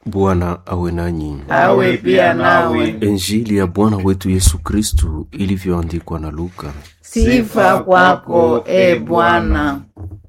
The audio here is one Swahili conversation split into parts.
Bwana awe nanyi. awe pia nawe. Injili ya Bwana wetu Yesu Kristu ilivyoandikwa na Luka. Sifa kwako e Bwana.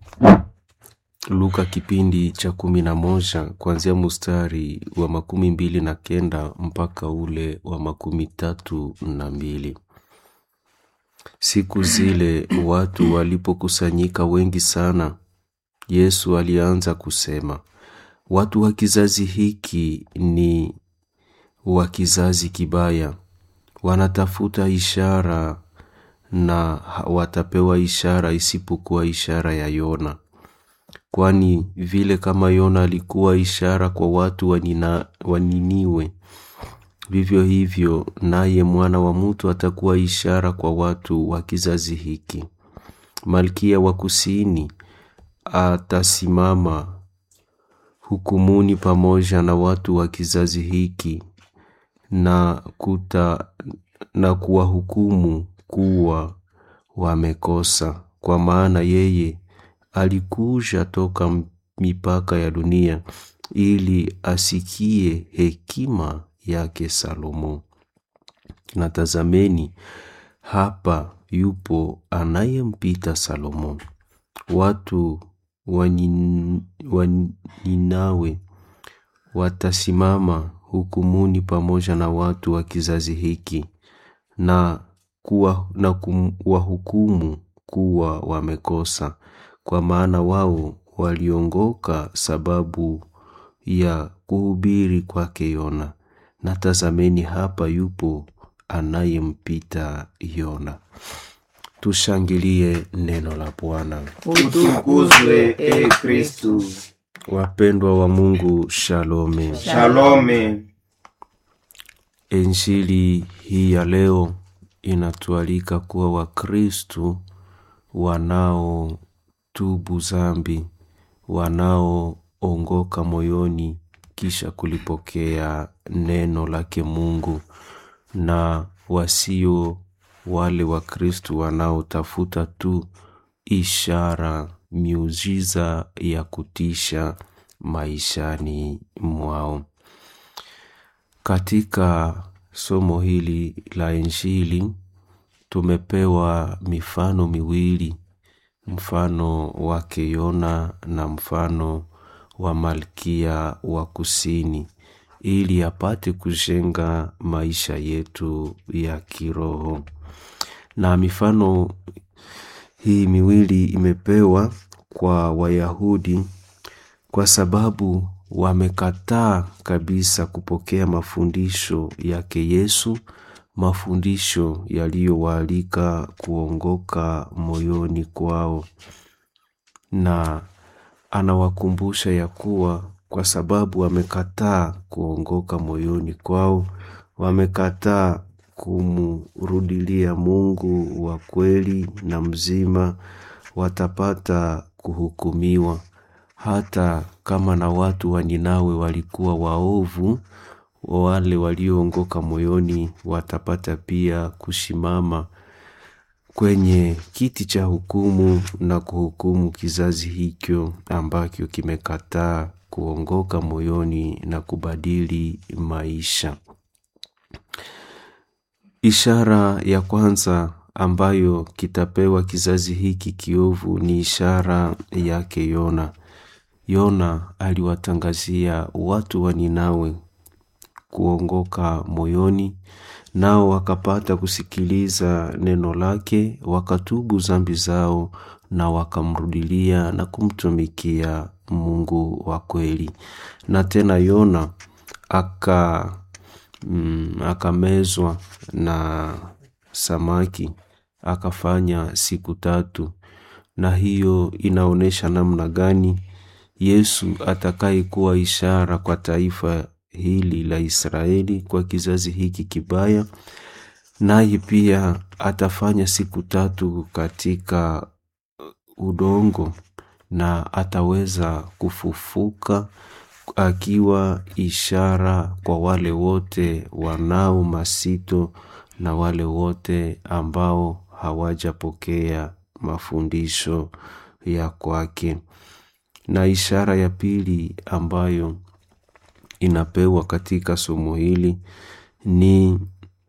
Luka kipindi cha kumi na moja kuanzia mustari wa makumi mbili na kenda mpaka ule wa makumi tatu na mbili. Siku zile watu walipokusanyika wengi sana, Yesu alianza kusema, watu wa kizazi hiki ni wa kizazi kibaya, wanatafuta ishara na watapewa ishara isipokuwa ishara ya Yona. Kwani vile kama Yona alikuwa ishara kwa watu wa Nina- wa Niniwe, vivyo hivyo naye mwana wa mtu atakuwa ishara kwa watu wa kizazi hiki. Malkia wa kusini atasimama hukumuni pamoja na watu wa kizazi hiki na kuta na kuwahukumu kuwa wamekosa, kwa maana yeye alikuja toka mipaka ya dunia ili asikie hekima yake Salomo. Na tazameni, hapa yupo anayempita Salomo. Watu wa Nin- wa Ninawe watasimama hukumuni pamoja na watu wa kizazi hiki na kuwa, na kuwahukumu kuwa wamekosa, kwa maana wao waliongoka sababu ya kuhubiri kwake Yona. Na tazameni, hapa yupo anayempita Yona. Tushangilie neno la Bwana. Utukuzwe e Kristu. Wapendwa wa Mungu, shalome. Shalome. Injili hii ya leo inatualika kuwa Wakristu wanaotubu zambi, wanaoongoka moyoni kisha kulipokea neno lake Mungu, na wasio wale Wakristu wanaotafuta tu ishara, miujiza ya kutisha maishani mwao. Katika somo hili la Injili tumepewa mifano miwili, mfano wake Yona na mfano wa Malkia wa Kusini, ili apate kujenga maisha yetu ya kiroho. Na mifano hii miwili imepewa kwa Wayahudi kwa sababu wamekataa kabisa kupokea mafundisho yake Yesu, mafundisho yaliyowaalika kuongoka moyoni kwao, na anawakumbusha ya kuwa kwa sababu wamekataa kuongoka moyoni kwao, wamekataa kumrudilia Mungu wa kweli na mzima, watapata kuhukumiwa hata kama na watu wa Ninawe walikuwa waovu, wale walioongoka moyoni watapata pia kusimama kwenye kiti cha hukumu na kuhukumu kizazi hicho ambacho kimekataa kuongoka moyoni na kubadili maisha. Ishara ya kwanza ambayo kitapewa kizazi hiki kiovu ni ishara yake Yona. Yona aliwatangazia watu wa Ninawe kuongoka moyoni, nao wakapata kusikiliza neno lake, wakatubu zambi zao na wakamrudilia na kumtumikia Mungu wa kweli. Na tena Yona aka mm, akamezwa na samaki akafanya siku tatu, na hiyo inaonyesha namna gani Yesu atakayekuwa ishara kwa taifa hili la Israeli, kwa kizazi hiki kibaya, naye pia atafanya siku tatu katika udongo na ataweza kufufuka akiwa ishara kwa wale wote wanao masito na wale wote ambao hawajapokea mafundisho ya kwake. Na ishara ya pili ambayo inapewa katika somo hili ni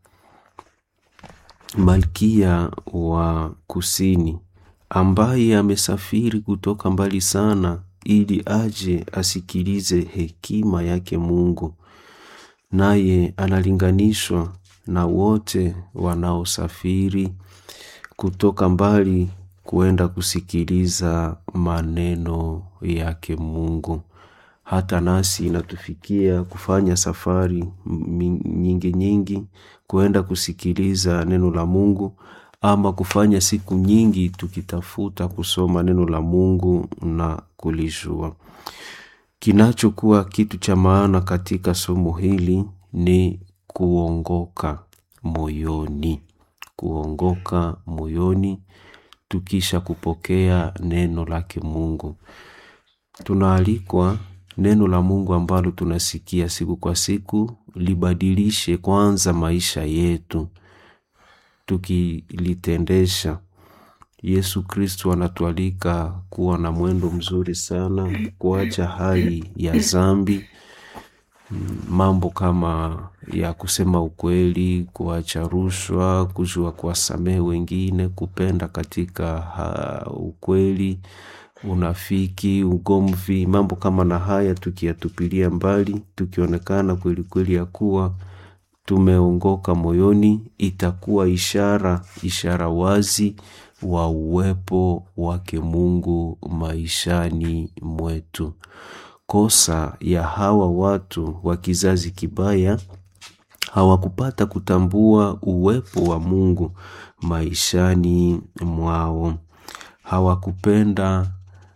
malkia wa kusini ambaye amesafiri kutoka mbali sana ili aje asikilize hekima yake Mungu, naye analinganishwa na wote wanaosafiri kutoka mbali kuenda kusikiliza maneno yake Mungu. Hata nasi inatufikia kufanya safari nyingi nyingi kuenda kusikiliza neno la Mungu ama kufanya siku nyingi tukitafuta kusoma neno la Mungu na kulijua. Kinachokuwa kitu cha maana katika somo hili ni kuongoka moyoni, kuongoka moyoni tukisha kupokea neno lake Mungu. Tunaalikwa neno la Mungu ambalo tunasikia siku kwa siku libadilishe kwanza maisha yetu, tukilitendesha. Yesu Kristo anatualika kuwa na mwendo mzuri sana, kuacha hali ya zambi, mambo kama ya kusema ukweli, kuacha rushwa, kujua kuwasamehe wengine, kupenda katika ha, ukweli, unafiki, ugomvi, mambo kama na haya tukiyatupilia mbali, tukionekana kweli kweli ya kuwa tumeongoka moyoni, itakuwa ishara, ishara wazi wa uwepo wake Mungu maishani mwetu. Kosa ya hawa watu wa kizazi kibaya hawakupata kutambua uwepo wa Mungu maishani mwao. Hawakupenda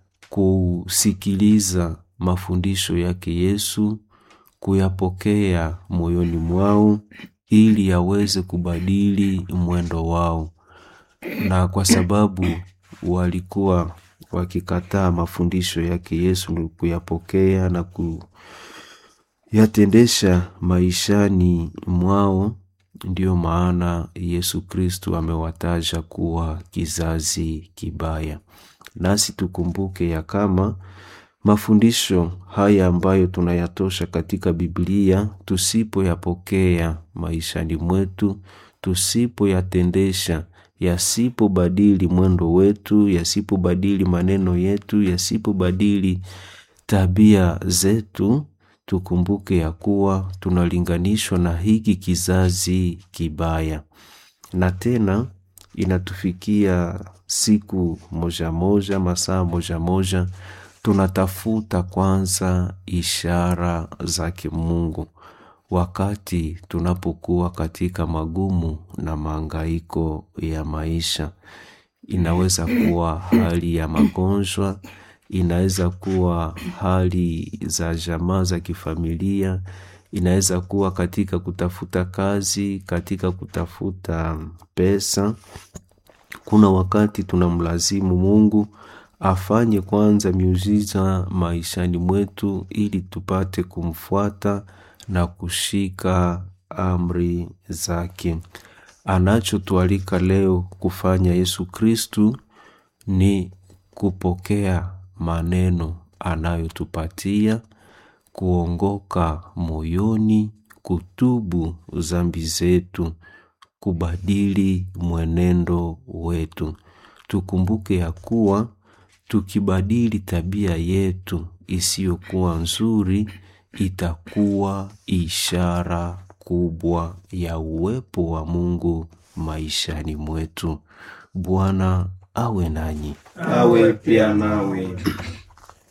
kusikiliza mafundisho yake Yesu, kuyapokea moyoni mwao ili yaweze kubadili mwendo wao. Na kwa sababu walikuwa wakikataa mafundisho yake Yesu kuyapokea na kuyatendesha maishani mwao, ndiyo maana Yesu Kristu amewataja kuwa kizazi kibaya. Nasi tukumbuke ya kama mafundisho haya ambayo tunayatosha katika Biblia, tusipoyapokea maishani mwetu, tusipoyatendesha, yasipobadili mwendo wetu, yasipobadili maneno yetu, yasipobadili tabia zetu, tukumbuke ya kuwa tunalinganishwa na hiki kizazi kibaya. Na tena inatufikia siku moja moja, masaa moja moja, tunatafuta kwanza ishara zake Mungu wakati tunapokuwa katika magumu na maangaiko ya maisha. Inaweza kuwa hali ya magonjwa, inaweza kuwa hali za jamaa za kifamilia, inaweza kuwa katika kutafuta kazi, katika kutafuta pesa. Kuna wakati tunamlazimu Mungu afanye kwanza miujiza maishani mwetu ili tupate kumfuata na kushika amri zake. Anachotualika leo kufanya Yesu Kristu ni kupokea maneno anayotupatia, kuongoka moyoni, kutubu zambi zetu, kubadili mwenendo wetu. Tukumbuke ya kuwa tukibadili tabia yetu isiyokuwa nzuri, itakuwa ishara kubwa ya uwepo wa Mungu maishani mwetu. Bwana awe nanyi. awe pia nawe.